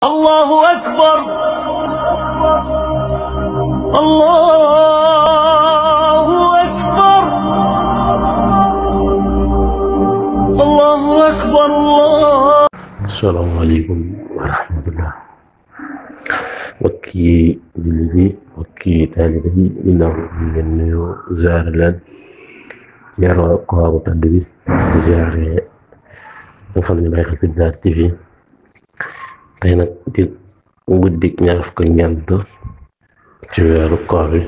الله أكبر الله أكبر الله أكبر الله asalaamaaleykum wa rahmatullah mbokki jullit yi mbokki taalibe yi ginnaaw ñu leen nuyoo ziare leen ziare kooru tàdd bi di ziare nga xam ne bàyyi xel ci Bidaar TV tey nag di guddik ñaar fukk ak ñeent ci weeru koor bi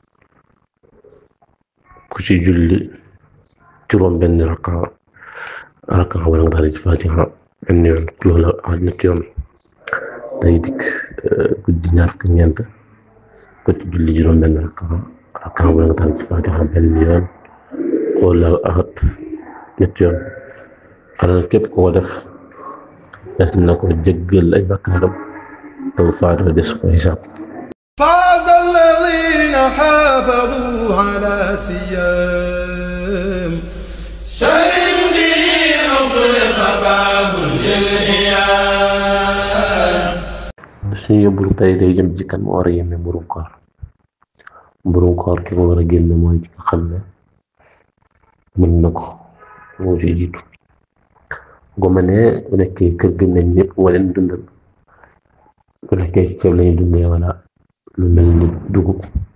ku ci julli juróom benn raka raka wala nga daal ci Fatiha benn yoon loolu ak ñetti yoon day dikk guddi ñaar fukk ñeent ko ci julli juróom benn rakka rakka wala nga taal ci Faatiha benn yoon wala axat ñetti yoon xanaa képp koo def des na ko jéggal ay bakkaaram taw faatoo des ko xisaab فاز الذين حافظوا على سيام شهد به أغلق باب للإيام suñu yóbbul tey day jëm ci kan mu war a yeme mburum koor mburum koor ki ko war a génn mooy ki nga xam ne mën na ko moo ci jiitu bu ma nee bu nekkee kër gi nañ ñëpp wala leen dundal bu nekkee ceeb lañu dundee wala lu mel ni dugub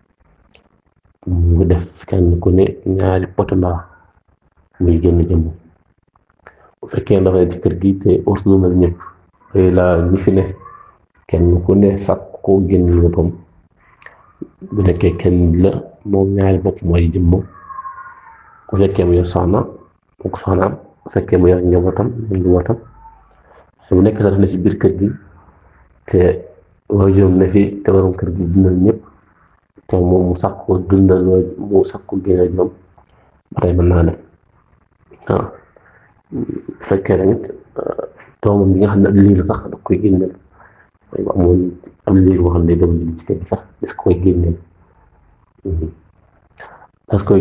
mu def kenn ku ne ñaari poto ndox muy génn jëmm bu fekkee dafa ne ci kër gi te ursu lu mel ñëpp ay la ñi fi ne kenn ku ne sàkk ko génn boppam bu nekkee kenn la moom ñaari bopp mooy jëmm bu fekkee mu yor soxna mu ko soxnaam bu fekkee mu yor njabootam mu njabootam bu nekk sax def na ci biir kër gi te waajuram ne fi te waroon kër gi dundal ñëpp te moom mu sàkk ko dundal mu sàkk ko génne ñoom ba tey mën naa ne waaw bu fekkee tamit doomam bi nga xam ne ab liir sax da koy génneel mooy bu amoon am liir boo xam ne doom bi ci kër gi sax des koy génneel parce que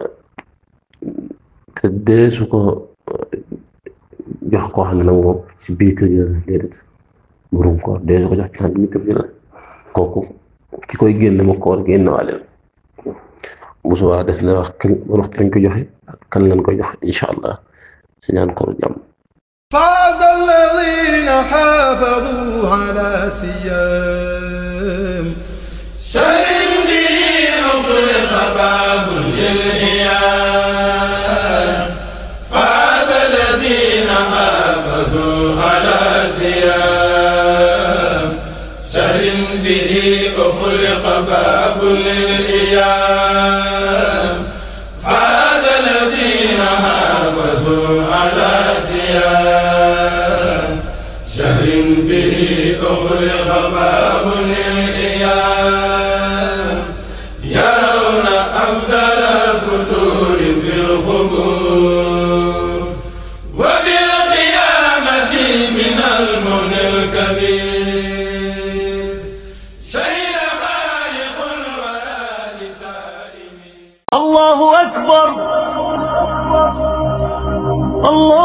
te dee su ko jox koo xam ne nag moom ci biir kër gi la déedéet burum koor dee su ko jox ci xam ne kër gi la kooku ki koy génne ma koor génn waale bu subaa des na wax kan waxtu lañ ko joxe ak kan lañ ko joxe incha allah si ñaan koor jàmm فاز الذين حافظوا على سيام شهد به أغلق باب للإيام فاز الذين حافظوا على سيام شهد به أغلق باب للإيام فاز الذين حافظوا على سيام شهر به أغلق باب للإيام يرون أفضل الفتور في القبور وفي القيامة من المن الكبير شهد خالق الورى لسائمين الله أكبر الله